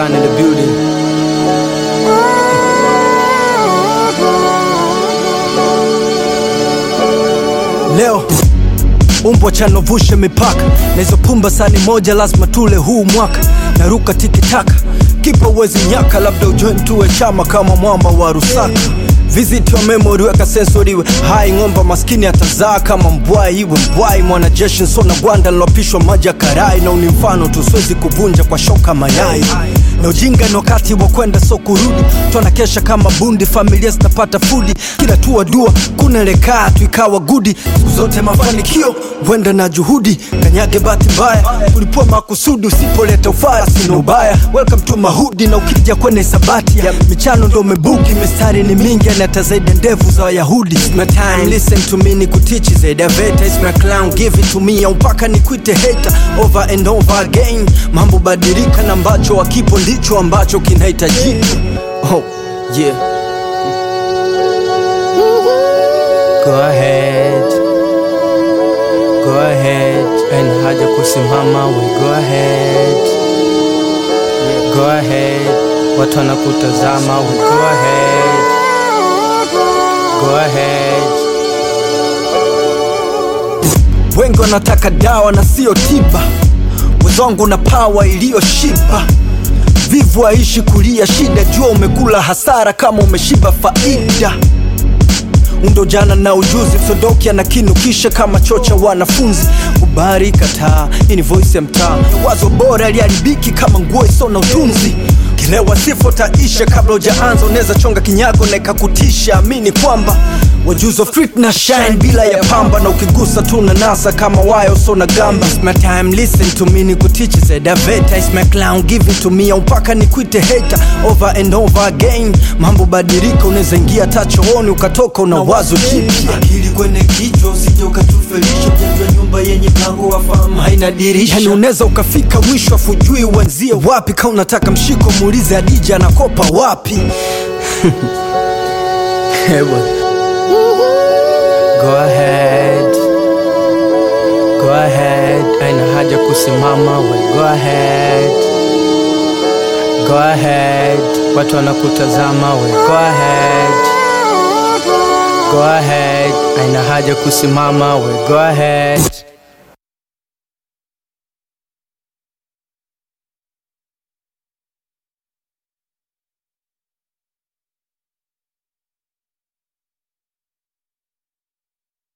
Gun in the building. Leo umbwa chanovushe mipaka na hizo pumba sani moja lazima tule huu mwaka naruka tikitaka kipa uwezi nyaka labda ujoin tuwe chama kama mwamba wa rusaka visit your memory weka sensori iwe hai ng'omba maskini atazaa kama mbwai iwe mbwai mwanajeshi nsona gwanda lilopishwa maji ya karai na uni mfano tu siwezi kuvunja kwa shoka mayai na ujinga ni wakati wa kwenda so kurudi twanakesha kama bundi familia zitapata fudi kila tua dua kunelekaa tu ikawa gudi siku zote mafanikio wenda na juhudi kanyage bahati mbaya ulipua makusudi usipoleta ufara sina ubaya welcome to mahudi na ukija kwenye sabati ya michano ndo umebuki mistari ni mingi anata zaidi ya ndevu za wayahudi It's my time, listen to me ni kutichi zaidi ya veta It's my clown, give it to me au mpaka nikuite hater over and over again mambo badilika na ambacho wakipo ndicho ambacho kinahitajika oh, yeah. Go ahead Go ahead and haja kusimama we go ahead Go ahead watu wanakutazama we go ahead Go ahead wengi wanataka dawa na sio tiba wezangu na pawa iliyoshiba vivu aishi kulia shida jua umekula hasara kama umeshiba faida undo jana na ujuzi msondoki anakinukisha kama chocha wanafunzi ubari kataa hii ni voice ya mtaa wazo bora liharibiki kama nguo iso na utunzi kilewa sifo taisha kabla ujaanza unaweza chonga kinyago na ikakutisha amini kwamba wajuzi wa street na shine bila ya pamba na ukigusa tu na nasa kama wayo so na gamba It's my time listen to me ni kutichi zedaveta It's my clown give it to me au mpaka nikuite hater over and over again mambo badilika unaweza ingia tachooni ukatoka una wazo jipya akili kwenye kichwa usije ukatufelisha ujenjwa nyumba yenye mlango wa fahamu haina dirisha yani unaweza ukafika mwisho afujui uanzie wapi ka unataka mshiko muulize adija anakopa wapi Hewa. Go ahead Go ahead aina haja kusimama we go ahead Go ahead watu wanakutazama we go ahead Go ahead aina haja kusimama we go ahead